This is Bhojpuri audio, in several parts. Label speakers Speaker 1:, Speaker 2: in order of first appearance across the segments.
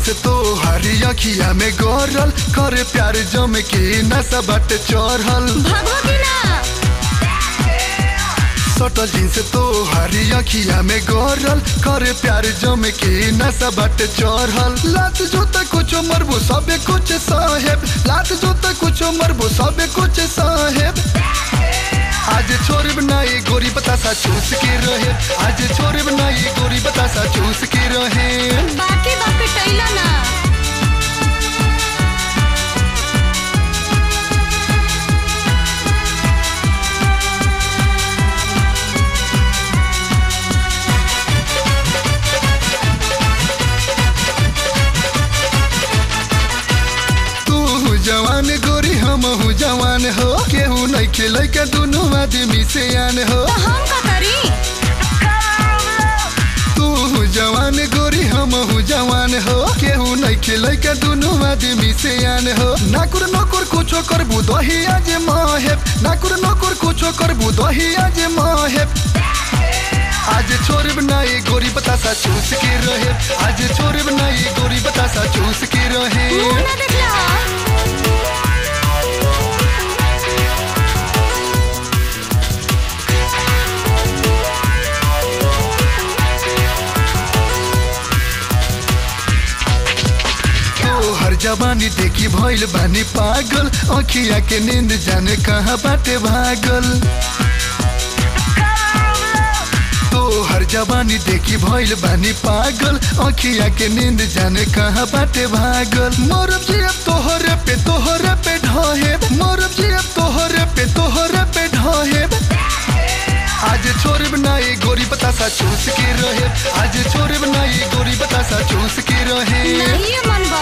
Speaker 1: से तो हरी अखिया में गरल करे प्यार जम के नशा बाटे चढ़ल
Speaker 2: भागो कि ना
Speaker 1: सटल जींस तो हरी अखिया में गरल करे प्यार जम के नशा बाटे चढ़ल लात जोता कुछो मरबो सबे कुछ साहेब लात जोता कुछो मरबो सबे कुछ साहेब आज छोड़ बनाई गोरी बतासा चूस के रहे आज छोड़ बनाई गोरी बतासा चूस के रहे
Speaker 2: बाकी बाकी टैला ना
Speaker 1: तू जवान गोरी हम हूँ जवान हो केहू नहीं खेल के दोनों आदमी से आन हो
Speaker 2: तो हम का करी
Speaker 1: तू जवान गोरी हम हूँ जवान हो केहू नहीं खेल के दोनों आदमी से आन हो नाकुर नकुर कुछो करबू दही आज माहेब नाकुर नकुर कुछो करबू दही आज माहेब आज छोड़ बनाई गोरी बतासा चूस के रहे आज छोड़ बनाई गोरी बतासा चूस के रहे
Speaker 2: मुंह ना देखला
Speaker 1: तो हर जवानी देखी भइल बानी पागल अखिया के नींद जाने कहाँ बाटे भागल तो हर जवानी देखी भइल बानी पागल अखिया के नींद जाने कहाँ बाटे भागल मोरब जी अब तोहरे पे तोहरे पे ढहे मोरब जी अब तोहरे पे तोहरे पे ढहे आज छोड़ बनाई गोरी बतासा चूस के रहे आज छोड़ बनाई गोरी बतासा चूस के रहे
Speaker 2: नहीं मन बा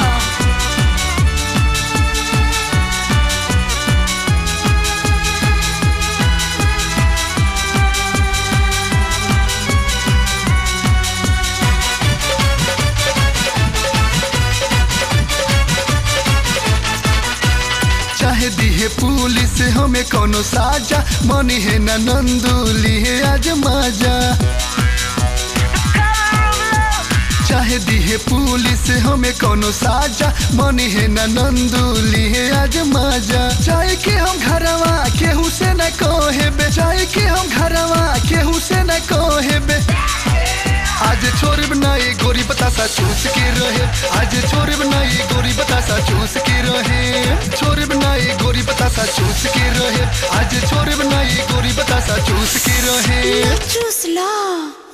Speaker 1: चाहे दिहे पुलिस हमें कोनो साजा मनी है ना नंदुली है आज माजा चाहे दिहे पुलिस हमें कोनो साजा मनी है ना नंदुली है आज माजा चाहे कि हम घरवा केहू से न कहेबे चाहे कि हम घरवा केहू से न कहेबे आज छोड़ बनाई गोरी बतासा चूस के रहे आज छोड़ बनाई गोरी बतासा चूस के रहे छोड़ बनाई गोरी बतासा चूस के रहे आज छोड़ बनाई गोरी बतासा चूस के रहे
Speaker 2: चूस ला